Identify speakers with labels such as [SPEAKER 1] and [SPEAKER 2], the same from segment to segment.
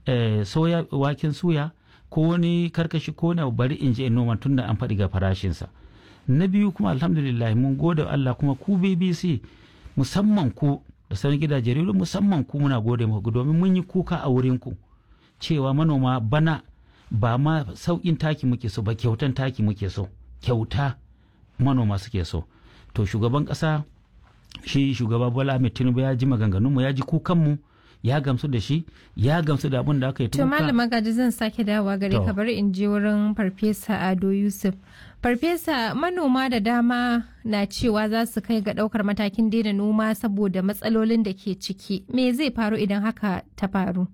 [SPEAKER 1] soya waken suya ko wani karkashi ko na bari in je in noma tun da an faɗi ga farashinsa na biyu kuma alhamdulillah mun gode Allah kuma ku BBC musamman ku da sauran gidajen rediyo musamman ku muna gode muku domin mun yi kuka a wurin ku cewa manoma bana ba ma sauƙin taki muke so ba kyautan taki muke so kyauta manoma suke so to shugaban ƙasa shi shugaba Bola Ahmed Tinubu ya ji maganganunmu ya ji kukanmu ya gamsu da shi ya gamsu da abin da aka yi
[SPEAKER 2] to malama gaji zan sake dawowa gare ka bari in je wurin farfesa ado yusuf farfesa manoma da dama na cewa za su kai ga daukar matakin daina noma saboda matsalolin da ke ciki me zai faru idan haka ta faru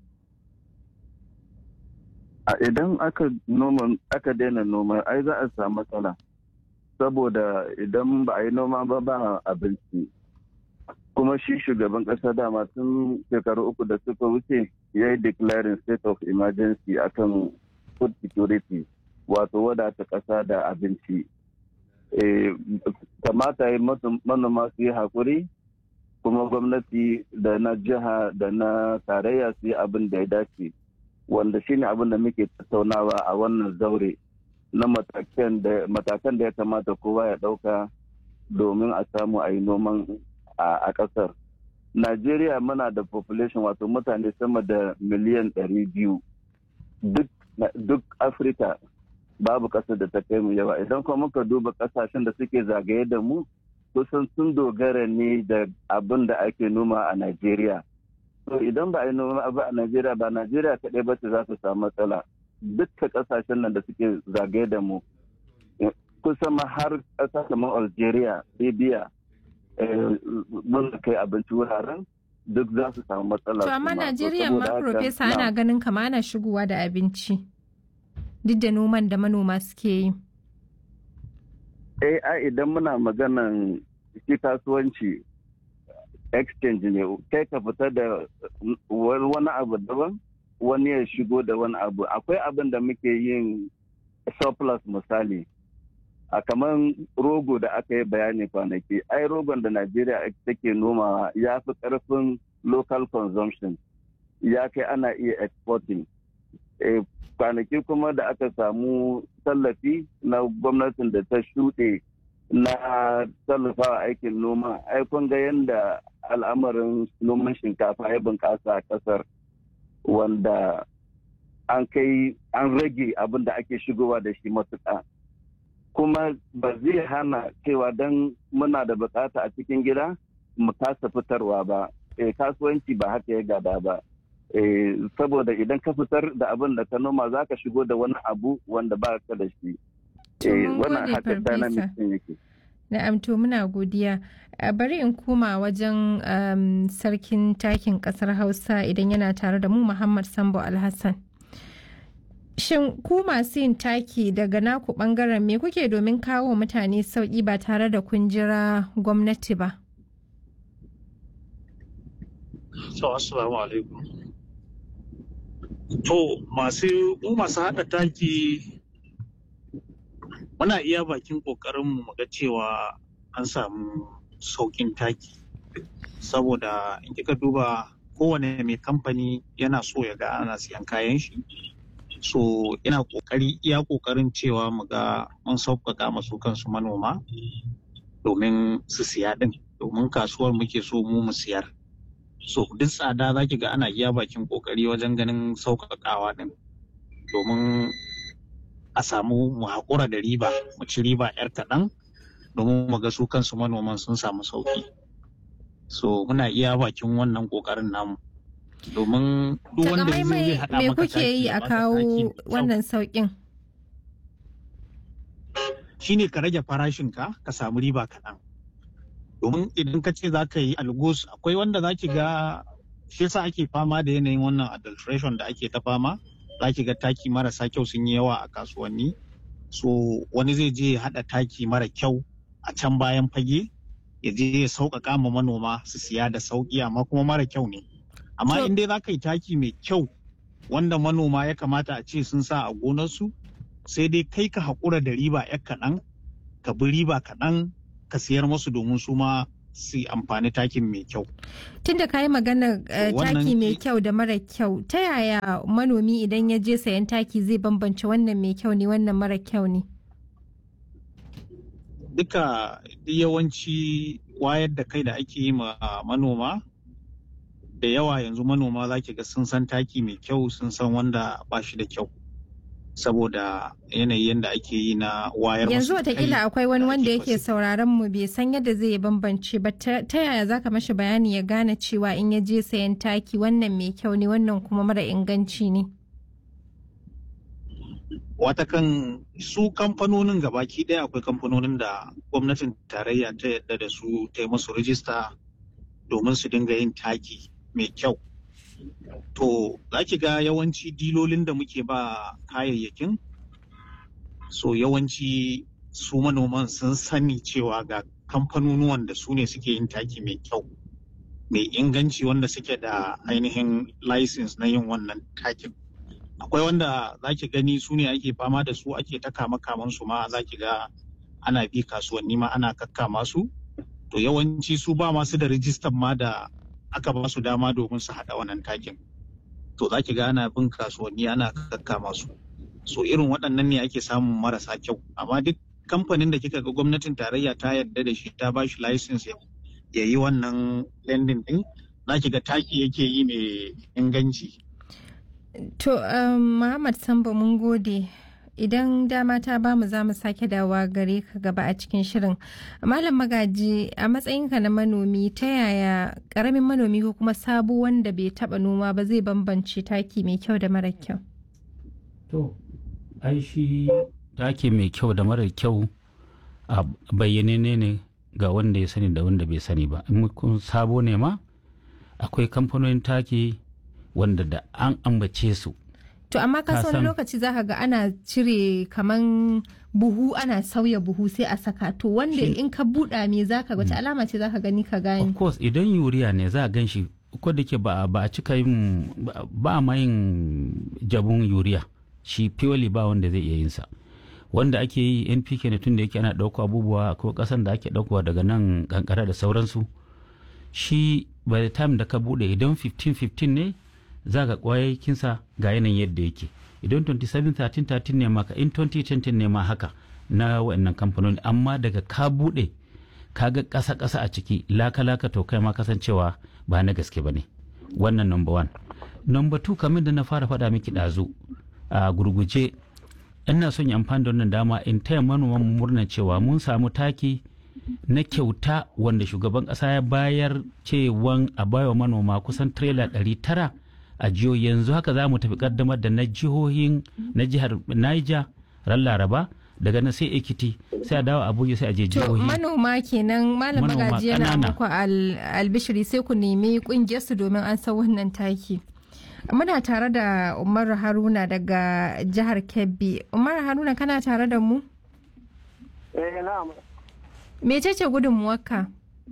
[SPEAKER 3] idan aka noma aka daina noma ai za a samu matsala saboda idan ba a yi noma ba ba abinci kuma shi shugaban kasa dama tun shekaru uku da suka wuce ya yi declaring state of emergency akan food security wato wadata kasa da abinci kamata yi manoma su yi hakuri kuma gwamnati da na jiha da na tarayya su yi abin da ya dace wanda shine abin da muke tattaunawa a wannan zaure na matakan da ya kamata kowa ya ɗauka domin a samu a yi noman a ƙasar. Najeriya muna da population wato mutane sama da miliyan ɗari biyu. Duk Afirka babu ƙasar da ta kai mu yawa. Idan kuma muka duba ƙasashen da suke zagaye da mu, kusan sun dogara ne da abin da ake noma a Najeriya. To idan ba a yi noma ba a Najeriya ba Najeriya kaɗai ba ce za su samu matsala. Dukkan ƙasashen nan da suke zagaye da mu. Kusan ma har ƙasa kamar Algeria, Libya, mun kai abinci wuraren duk za su samu matsala.
[SPEAKER 2] To amma Najeriya ma Profesa ana ganin kama ana shigowa da abinci duk da noman da manoma suke yi.
[SPEAKER 3] Eh a idan muna maganan shi kasuwanci exchange ne kai ka fita da wani abu daban wani ya shigo da wani abu akwai abin da muke yin surplus misali a kamar rogo da aka yi bayani kwanaki ai rogon da najeriya take nomawa ya fi karfin local consumption ya kai ana iya exporting kwanaki kuma da aka samu tallafi na gwamnatin da ta shuɗe na tallafawa aikin noma ai kun ga yadda al'amarin noman shinkafa ya bunƙasa a ƙasar wanda an kai an rage abin da ake shigowa da shi matuƙa kuma ba zai hana cewa don muna da bukata a cikin gida mu kasa fitarwa ba e, kasuwanci ba haka ya gada ba e, saboda idan ka fitar da abin da ka noma za ka shigo da wani abu wanda ba ka da shi
[SPEAKER 2] e, wannan haka dynamics yake na'am to muna godiya bari in koma wajen um, sarkin takin kasar hausa idan yana tare da mu muhammad sambo alhassan Shin ku masu yin taki daga naku bangaren me kuke domin kawo mutane sauƙi ba tare da kun jira gwamnati ba?
[SPEAKER 4] So, assalamu alaikum. To, masu mu masu haɗa taki muna iya bakin ƙoƙarinmu mu ga cewa an samu sauƙin taki. Saboda in kika duba kowane mai kamfani yana so ya ga ana siyan kayan shi. so ina kokari iya kokarin cewa mu ga mun sauƙaƙa masu kansu manoma domin su siya din domin kasuwar muke so mu mu siyar so duk tsada za ki ga ana iya bakin kokari wajen ganin sauƙaƙawa din domin a samu mu haƙura da riba mu ci riba yar kaɗan domin mu ga su kansu manoman sun samu sauƙi so muna iya bakin wannan ƙoƙarin namu domin duk wanda zai haɗa
[SPEAKER 2] me kuke yi a kawo wannan sauƙin
[SPEAKER 4] shine ka rage farashinka ka samu riba kaɗan domin idan ka ce za ka yi algus akwai wanda za ki ga shi yasa ake fama da yanayin wannan adulteration da ake ta fama za ki ga taki marasa kyau sun yi yawa a kasuwanni so wani zai je ya haɗa taki mara kyau a can bayan fage ya je ya sauƙaƙa ma manoma su siya da sauƙi amma kuma mara kyau ne amma in dai za ka yi taki mai kyau wanda manoma ya kamata a ce sun sa a gonarsu sai dai kai ka haƙura da riba ya kaɗan ka bi riba kaɗan ka siyar musu domin su ma su amfani takin mai kyau.
[SPEAKER 2] Tun da ka yi magana taki mai kyau da mara kyau, ta yaya manomi idan ya je sayan taki zai bambance wannan mai kyau ne wannan mara kyau ne?
[SPEAKER 4] Duka yawanci wayar da kai da ake yi ma manoma, da yawa yanzu manoma za ki ga sun san taki mai kyau sun san wanda ba shi da kyau. saboda yanayi yadda ake yi na wayar
[SPEAKER 2] yanzu watakila akwai wani wanda yake sauraron mu bai san yadda zai bambance ba ta yaya zaka mashi bayani ya gane cewa in ya je sayan taki wannan mai kyau ne wannan kuma mara inganci ne
[SPEAKER 4] watakan su kamfanonin gabaki daya akwai kamfanonin da gwamnatin tarayya ta yadda da su ta yi musu rijista domin su dinga yin taki mai kyau To, za ki ga yawanci dilolin da muke ba kayayyakin, so yawanci su manoman sun sani cewa ga kamfanonuwan da su ne suke yin taki mai kyau, mai inganci wanda suke da ainihin license na yin wannan takin. Akwai wanda za ki gani su ne ake fama da su ake ta kama su ma za ki ga ana bi kasuwanni ma ana kakkama su. To yawanci su ba masu da rijistan ma da aka ba su dama domin su haɗa wannan takin to za ki ga ana bin kasuwanni ana kakkama su so irin waɗannan ne ake samun marasa kyau amma duk kamfanin da kika ga gwamnatin tarayya ta yarda da shi ta ba shi license ya yi wannan lending din za ki ga taki yake yi mai inganci
[SPEAKER 2] to muhammad sambo mun gode idan dama ta bamu za mu sake dawa gare ka gaba a cikin shirin malam magaji a matsayinka na manomi ta yaya karamin manomi ko kuma sabo wanda bai taba noma ba zai bambance taki mai kyau da mara kyau
[SPEAKER 1] to ai shi taki mai kyau da mara kyau a bayyane ne ga wanda ya sani da wanda bai sani ba in kun sabo ne ma akwai kamfanonin taki wanda da an ambace su
[SPEAKER 2] To amma ka wani lokaci za ka ga ana cire kaman buhu ana sauya buhu sai a saka to wanda in ka buɗa me za ka wace alama ce za ka gani ka gani.
[SPEAKER 1] Of course idan yuriya ne za a gan shi ko da ke ba a cika yin ba ma yin jabun yuriya shi purely ba wanda zai iya yin sa. Wanda ake yi NPK ne tun da yake ana ɗauko abubuwa ko ƙasan da ake ɗaukowa daga nan kankara da sauransu. Shi by the time da ka buɗe idan 15-15 ne za ga kwayakinsa ga yanayin yadda yake idan 27-13-13 ne maka in 2020 ne ma haka na wannan kamfanoni amma daga ka bude ka ga ƙasa-ƙasa a ciki laka-laka to kai ma kasancewa ba na gaske ba ne wannan number one number two kamar da na fara faɗa miki ɗazu a gurguje ina son yi amfani da wannan dama in taya manoman murna cewa mun samu taki na kyauta wanda shugaban ƙasa ya bayar cewan a bawa manoma kusan tirela ɗari tara a jiho yanzu haka za mu tafi kaddamar da na jihohin na jihar Niger ran Laraba daga na sai Ekiti sai a dawo Abuja sai a je jihohi.
[SPEAKER 2] manoma kenan malam magaji yana muku albishiri sai ku nemi kungiyar su domin an san wannan taki. Muna tare da Umar Haruna daga jihar Kebbi. Umar Haruna kana tare da mu?
[SPEAKER 5] Eh na'am.
[SPEAKER 2] Mecece gudunmuwarka?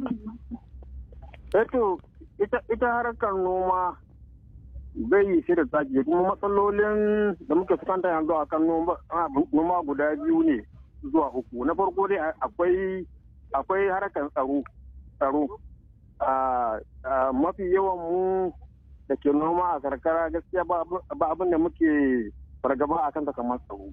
[SPEAKER 5] Eto ita harkar noma bai yi shi da taki kuma matsalolin da muke fuskanta yanzu a kan noma guda biyu ne zuwa uku na farko dai akwai akwai harkar tsaro tsaro mafi yawan mu da ke noma a karkara gaskiya ba abin da muke fargaba a kan kamar tsaro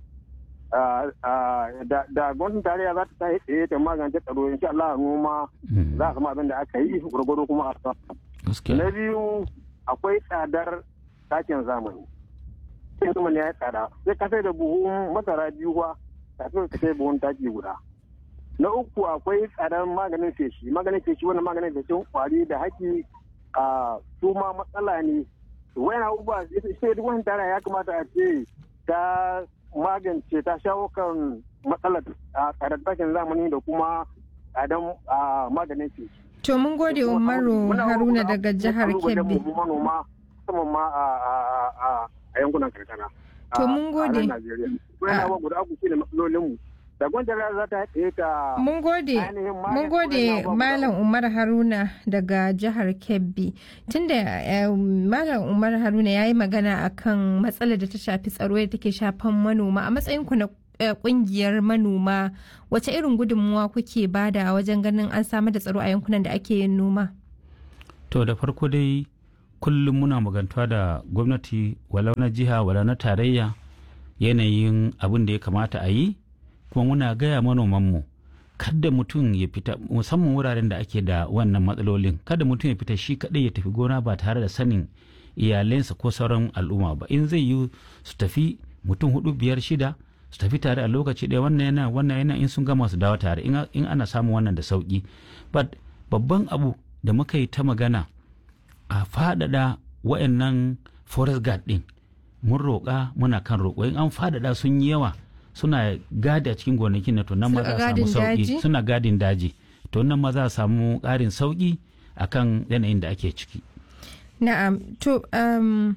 [SPEAKER 5] da gwamnatin tarayya za ta ta tsaye ta magance tsaro insha Allah noma za a kama abin da aka yi gwargwado kuma a na biyu akwai tsadar takin zamani takin zamani ya yi tsada sai ka sai da buhun masara biyu ba kafin ka sai buhun taki guda na uku akwai tsadar maganin feshi maganin feshi wannan maganin feshin kwari da haki a su ma matsala ne wayan abubuwa sai duk wani tara ya kamata a ce ta magance ta shawo kan matsalar a tsadar takin zamani da kuma tsadar maganin feshi
[SPEAKER 2] To mun gode Umaru Haruna daga jihar Kebbi.
[SPEAKER 5] manoma musamman ma a yankunan karkara.
[SPEAKER 2] To mun gode.
[SPEAKER 5] guda uku shine matsalolinmu. Da gwamnati za ta haɗe ta
[SPEAKER 2] Mun gode, mun gode Malam Umar Haruna daga jihar Kebbi. Tunda Malam Umar Haruna ya yi magana akan matsalar da ta shafi tsaro da take shafan manoma a matsayin ku na kungiyar manoma wace irin gudunmuwa kuke bada wajen ganin an samar da tsaro a yankunan da ake yin noma
[SPEAKER 1] to da farko dai kullum muna magantuwa da gwamnati walau na jiha walau na tarayya yanayin abin da ya kamata a yi kuma muna gaya manomanmu kada mutum ya fita musamman wuraren da ake da wannan matsalolin kada mutum ya fita shi kaɗai ya tafi gona ba tare da sanin iyalensa ko sauran al'umma ba in zai yi su tafi mutum hudu biyar shida su tafi tare a lokaci ɗaya wannan yana wannan yana in sun gama su dawo tare in ana samun wannan da sauki but babban abu da muka yi ta magana a faɗaɗa wa'annan forest guard ɗin mun roƙa muna kan roƙo in an faɗaɗa sun yi yawa suna gadi a cikin gonakin na to nan ma za a samu sauki suna gadin daji to nan ma za a samu ƙarin sauki akan yanayin da ake ciki
[SPEAKER 2] na'am to um,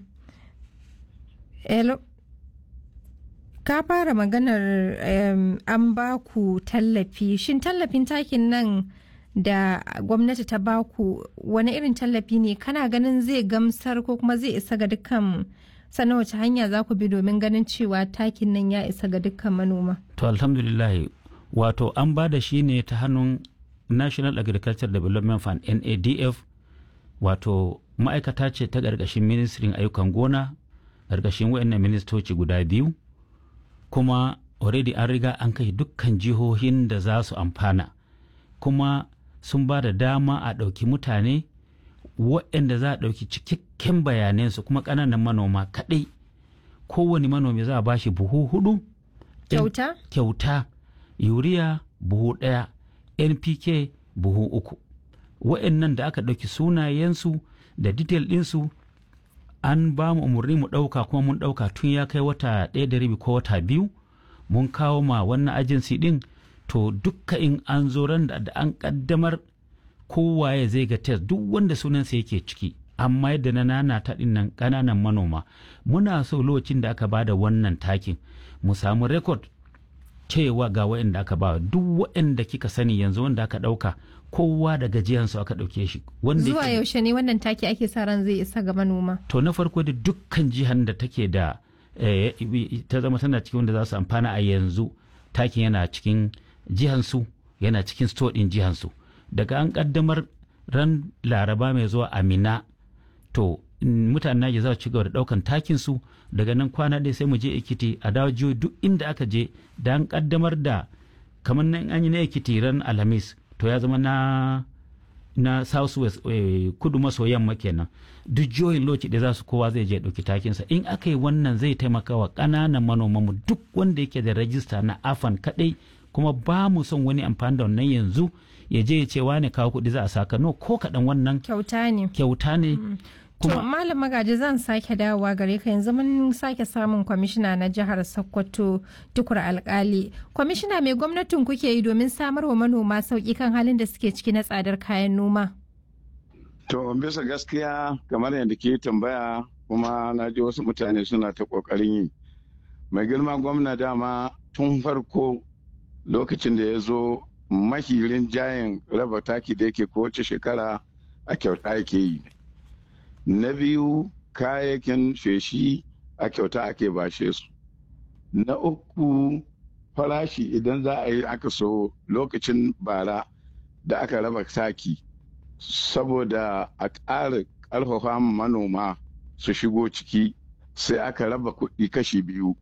[SPEAKER 2] hello ka fara maganar um, an ba ku tallafi shin tallafin takin nan da gwamnati ta ba ku wani irin tallafi ne kana ganin zai gamsar ko kuma zai isa ga dukkan sannan wace hanya za ku bi domin ganin cewa takin nan ya isa ga dukkan manoma
[SPEAKER 1] to alhamdulillah wato an ba da shi ne ta hannun national agriculture development fund nadf wato ma'aikata ce ta ƙarƙashin ministrin ayyukan gona ƙarƙashin wayannan ministoci guda biyu kuma already an riga an kai dukkan jihohin da za su amfana kuma sun ba da dama a ɗauki mutane waɗanda za a ɗauki cikakken bayanansu kuma ƙananan manoma kaɗai kowane manomi za a ba shi buhu hudu
[SPEAKER 2] kyauta
[SPEAKER 1] kyauta yuriya buhu ɗaya npk buhu uku waɗannan da aka ɗauki sunayensu da detail ɗinsu an ba mu umarni mu ɗauka kuma mun ɗauka tun ya kai wata ɗaya da rabi ko wata biyu mun kawo ma wannan agency ɗin to dukka in an zo ran da an ƙaddamar kowaye zai ga test duk wanda sunansa yake ciki amma yadda na nana ta nan ƙananan manoma muna so lokacin da aka bada wannan takin mu samu rekod cewa ga waɗanda aka ba duk waɗanda kika sani yanzu wanda aka ɗauka kowa da gajiyansu aka ɗauke shi.
[SPEAKER 2] Zuwa yaushe ne wannan taki ake sa ran zai isa ga manoma?
[SPEAKER 1] To na farko da dukkan jihar da take da ta zama tana cikin wanda za su amfana a yanzu takin yana cikin jihansu yana cikin store ɗin jihansu. Daga an ƙaddamar ran laraba mai zuwa amina to mutanen Naija za su ci gaba da ɗaukan takin su daga nan kwana ɗaya sai mu je Ekiti a dawo jiyo duk inda aka je da an ƙaddamar da kamar nan an yi na Ekiti ran Alhamis to ya zama na na south west eh, kudu maso yamma kenan duk jihohin lokaci da za su kowa zai je ɗauki takinsa in aka yi wannan zai taimaka wa ƙananan manomanmu duk wanda yake da rajista na afan kaɗai kuma ba mu son wani amfani da wannan yanzu ya je ya ce wane kawo kuɗi za a saka no ko kaɗan wannan
[SPEAKER 2] kyauta ne
[SPEAKER 1] kyauta ne
[SPEAKER 2] To Malam Magaji zan sake dawowa gare ka yanzu mun sake samun kwamishina na jihar Sokoto tukur alkali. Kwamishina mai gwamnatin kuke yi domin samar wa manoma sauƙi kan halin da suke ciki na tsadar kayan noma?
[SPEAKER 6] To bisa gaskiya kamar yadda ke tambaya kuma na ji wasu mutane suna ta ƙoƙarin yi. Mai girma gwamna dama tun farko lokacin da ya zo mahirin jayin raba taki da yake kowace shekara a kyauta yake yi. na biyu kayayyakin feshi a kyauta ake bashe su na uku farashi idan za a yi aka so lokacin bara da aka raba taki saboda a ƙara ƙarfafa manoma su shigo ciki sai aka raba kuɗi kashi biyu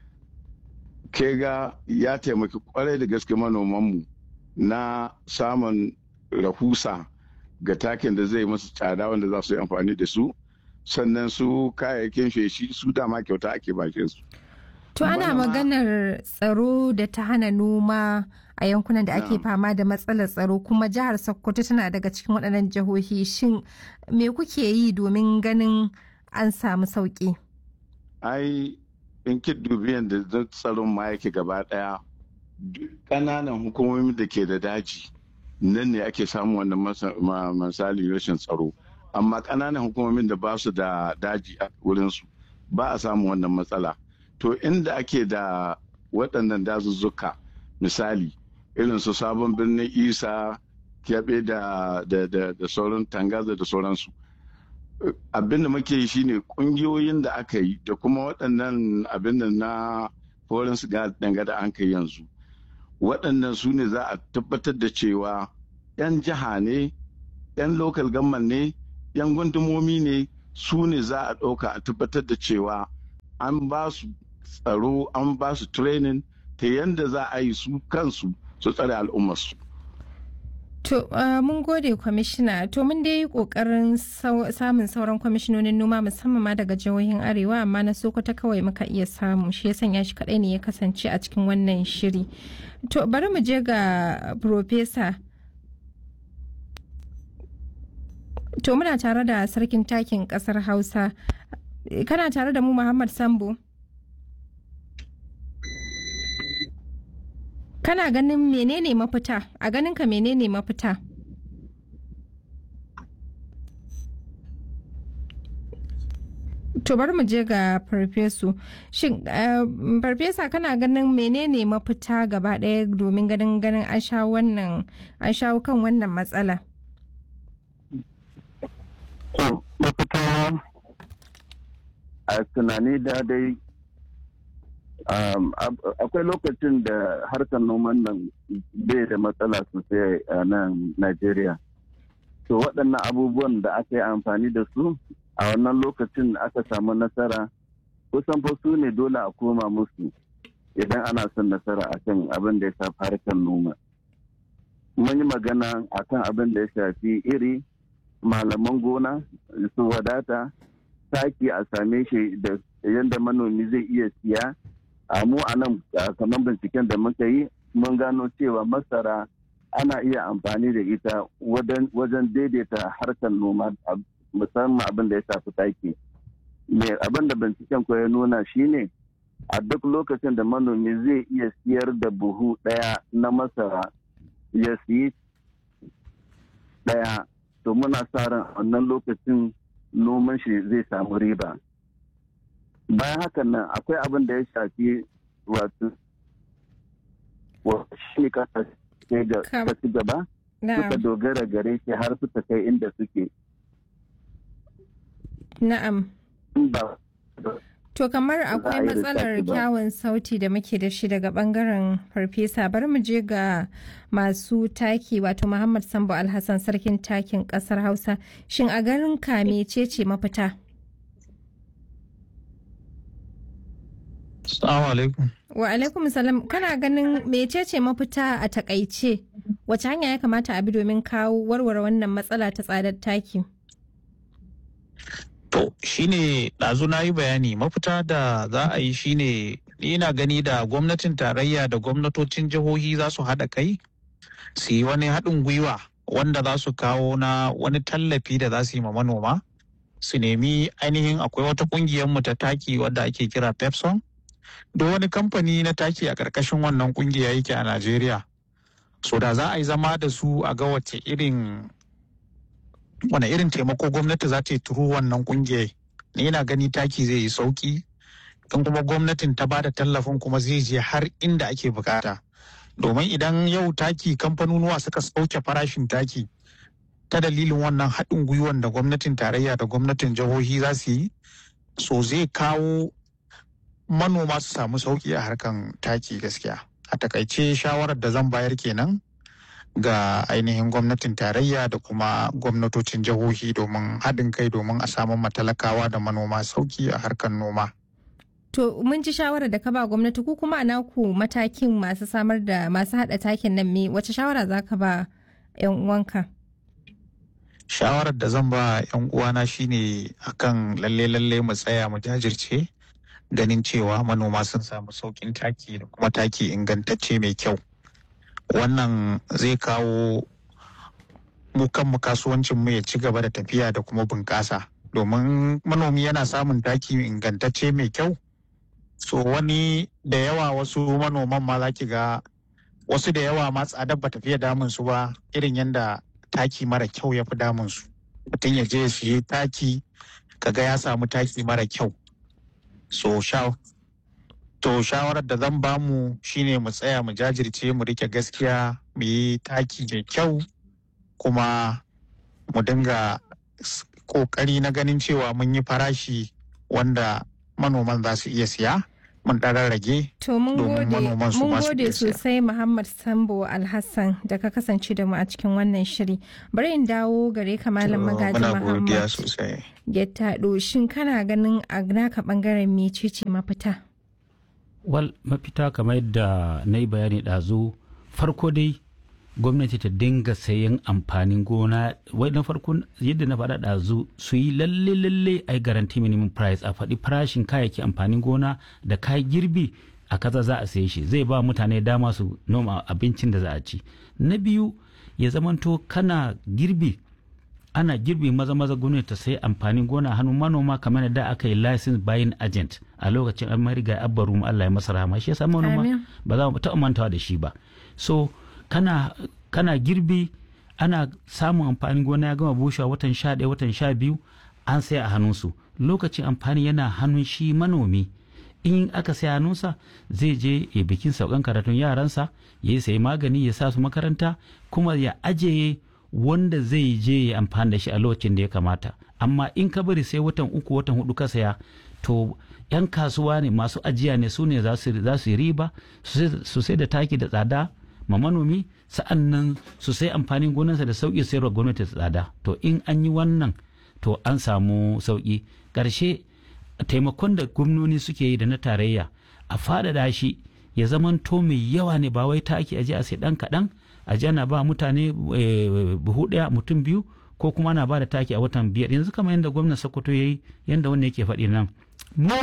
[SPEAKER 6] ke ga ya taimaki kwarai da gaske manomanmu na samun rahusa ga takin da zai masu tsada wanda za su yi amfani da su sannan su kayayyakin feshi su dama kyauta ake bashe su.
[SPEAKER 2] To ana maganar tsaro da ta hana noma a yankunan da ake fama da matsalar tsaro kuma jihar Sokoto tana daga cikin waɗannan jihohi shin me kuke yi domin ganin an samu sauƙi?
[SPEAKER 6] Ai in ki dubi yadda tsaron ma yake gaba ɗaya ƙananan hukumomi da ke da daji. nan ne ake samun wannan misali rashin tsaro amma ƙananan hukumomin da ba su da daji a wurinsu ba a samun wannan matsala to inda ake da waɗannan dazuzzuka misali irin su sabon birnin isa kyaɓe da sauran tangaza da sauransu abin da muke yi shine ƙungiyoyin da aka yi da kuma waɗannan abin da na foreign siga danga da an kai yanzu waɗannan su ne za a tabbatar da cewa 'yan jiha ne 'yan local government ne 'yan gundumomi ne su ne za a ɗauka a tabbatar da cewa an ba su tsaro an ba su training ta yadda za a yi su kansu su tsare al'ummarsu.
[SPEAKER 2] To uh, mun gode kwamishina to mun dai yi kokarin samun sauran kwamishinonin noma musamman ma daga jihohin arewa amma na sokoto kawai muka iya samu shi ya sanya shi kadai ne ya kasance a cikin wannan shiri. To bari mu je ga Profesa. To muna tare da sarkin takin kasar Hausa. Kana tare da mu Muhammad Sambo? Kana ganin menene mafita? A ganin ka menene mafita? To bari mu je ga farfesu. Shin farfesa kana ganin menene mafita gaba ɗaya domin ganin ganin an shawo wannan an shawo kan wannan matsala?
[SPEAKER 3] mafita a tunani da dai akwai lokacin da harkar noman nan bai da matsala sosai a nan Najeriya. To waɗannan abubuwan da aka yi amfani da su a wannan lokacin aka samu nasara kusan fa su ne dole a koma musu idan ana son nasara akan abin da ya shafi harkar noma. Mun yi magana akan abin da ya shafi iri malaman gona su wadata taki a same shi da yadda manomi zai iya siya a mu a nan kamar binciken da muka yi mun gano cewa masara ana iya amfani da ita wajen daidaita harkar noma musamman abin da ya shafi taki abin da binciken ko ya nuna shine a duk lokacin da manomi zai iya siyar da buhu ɗaya na masara ya siyi ɗaya to muna sa ran wannan lokacin noman shi zai samu riba bayan hakan nan akwai abin da ya shafi wato shi kasa ta ci gaba suka dogara gare shi har suka kai inda suke
[SPEAKER 2] na'am To kamar akwai matsalar kyawun sauti da muke da shi daga bangaren farfesa bari mu je ga masu taki wato Muhammad Sambo Alhassan sarkin takin kasar Hausa shin a garin ka mecece mafita?
[SPEAKER 4] Assalamu alaikum.
[SPEAKER 2] Wa alaikum salam kana ganin mecece mafita a takaice wace hanya ya kamata a bi domin kawo warware wannan matsala ta tsadar taki?
[SPEAKER 4] To shine ɗazu na yi bayani mafita da za a yi shine ina gani da gwamnatin tarayya da gwamnatocin jihohi za su haɗa kai su yi wani haɗin gwiwa wanda za su kawo na wani tallafi da za su yi ma manoma su nemi ainihin akwai wata ƙungiyar mu ta taki wadda ake kira pepson da wani kamfani na taki a ƙarƙashin wannan ƙungiya yake a najeriya so da za a yi zama da su a ga wace irin wane irin taimako gwamnati za ta yi turu wannan kungiyar ni yana gani taki zai yi sauki in kuma gwamnatin ta bada tallafin kuma zai je har inda ake bukata domin idan yau taki kamfanonuwa suka sauke farashin taki ta dalilin wannan haɗin gwiwan da gwamnatin tarayya da gwamnatin jihohi za su yi so zai kawo manoma su samu sauki a harkan taki gaskiya a takaice shawarar da zan bayar kenan ga ainihin gwamnatin tarayya da kuma gwamnatocin jihohi domin haɗin kai domin a samu matalakawa da manoma sauki a harkar noma.
[SPEAKER 2] To mun ji shawarar da ka ba gwamnati ku kuma a naku matakin masu samar da masu haɗa takin nan me wace shawara za ka ba 'yan uwanka?
[SPEAKER 4] Shawarar da zan ba 'yan uwana shine akan lalle lalle mu tsaya mu jajirce ganin cewa manoma sun samu saukin taki da kuma taki ingantacce mai kyau. wannan zai kawo mu kanmu kasuwancin mu ya ci gaba da tafiya da kuma bunƙasa domin manomi yana samun taki ingantacce mai kyau so wani da yawa wasu manoman ma za ki ga wasu da yawa ma tsadar ba tafiya damun su ba irin yadda taki mara kyau ya fi damun su mutum ya je ya siye taki kaga ya samu taki mara kyau so sha To shawarar da zan bamu shine mu tsaya mu jajirce mu rike gaskiya mu yi taki mai kyau kuma mu dinga kokari na ganin cewa mun yi farashi wanda manoman za su iya siya mun ɗan rage
[SPEAKER 2] To mun gode mun gode sosai Muhammad Sambo Alhassan da ka kasance da mu a cikin wannan shiri. Bari in dawo gare ka Malam Magaji Muhammad. Gettado shin kana ganin a naka bangaren mecece mafita?
[SPEAKER 1] Wal mafita kamar yadda na yi bayani ɗazu farko dai gwamnati ta dinga sayan amfanin gona wai na farko yadda na faɗa ɗazu su yi lalle lalle a garanti minimum price a faɗi farashin kayayyaki amfanin gona da kayan girbi a kaza za a saye shi zai ba mutane dama su noma abincin da za a ci na biyu ya zamanto kana girbi ana girbi maza maza gwamnati ta sayi amfanin gona hannun manoma kamar da aka yi license buying agent a lokacin an mariga abbaru Allah ya masa rahama shi yasa manoma ba za mu taɓa mantawa da shi ba so kana kana girbi ana samun amfanin gona ya gama bushewa watan sha ɗaya watan sha biyu an sai a hannunsu lokacin amfani yana hannun shi manomi in aka sai hannunsa zai je ya bikin saukan karatun yaransa ya yi sayi magani ya sa su makaranta kuma ya ajiye wanda zai je ya amfani da shi a lokacin da ya kamata amma in ka bari sai watan uku watan hudu ka saya to yan kasuwa ne masu ajiya ne su ne za su yi riba su sai da taki da tsada ma manomi sa'an nan su sai amfanin gonarsa da sauƙi sayarwa gwamnati tsada to in an yi wannan to an samu sauƙi ƙarshe taimakon da gwamnoni suke yi da na tarayya a faɗaɗa shi ya zamanto mai yawa ne ba wai taki aje a sai ɗan kaɗan aje ana ba mutane buhu ɗaya mutum biyu ko kuma ana ba da taki a watan biyar yanzu kamar yadda gwamnan sokoto ya yi yadda wannan yake faɗi nan mu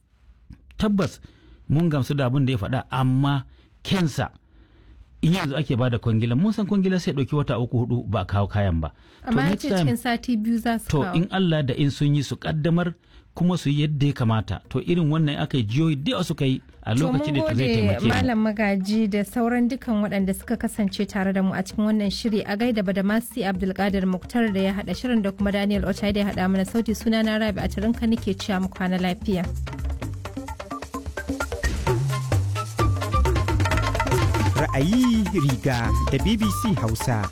[SPEAKER 1] tabbas mun gamsu da abin da ya faɗa amma kensa in yanzu ake ba da kwangila mun san kwangila sai ɗauki wata uku hudu ba kawo kayan ba.
[SPEAKER 2] Amma ya ce cikin sati biyu za su
[SPEAKER 1] To in Allah da in sun yi su kaddamar kuma su yi yadda ya kamata to irin wannan aka yi jiyoyi da suka yi a lokacin da zai taimake mu.
[SPEAKER 2] Malam Magaji da sauran dukan waɗanda suka kasance tare da mu a cikin wannan shiri a gaida da Masi Abdulkadir Muktar da ya haɗa shirin da kuma Daniel Ochai da ya haɗa mana sauti suna na Rabi a tarinka nake cewa mu kwana lafiya.
[SPEAKER 7] ra'ayi riga da BBC Hausa.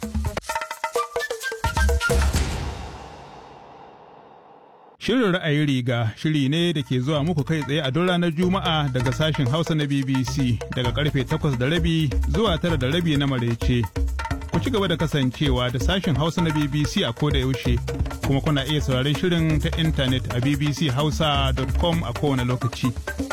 [SPEAKER 8] Shirin ra'ayi riga shiri ne da ke zuwa muku kai tsaye a duk ranar Juma'a daga sashen Hausa na BBC daga karfe takwas da rabi zuwa tara da rabi na marece. Ku ci gaba da kasancewa da sashen Hausa na BBC a koda yaushe kuma kuna iya sauraron shirin ta intanet a bbchausa.com a kowane lokaci.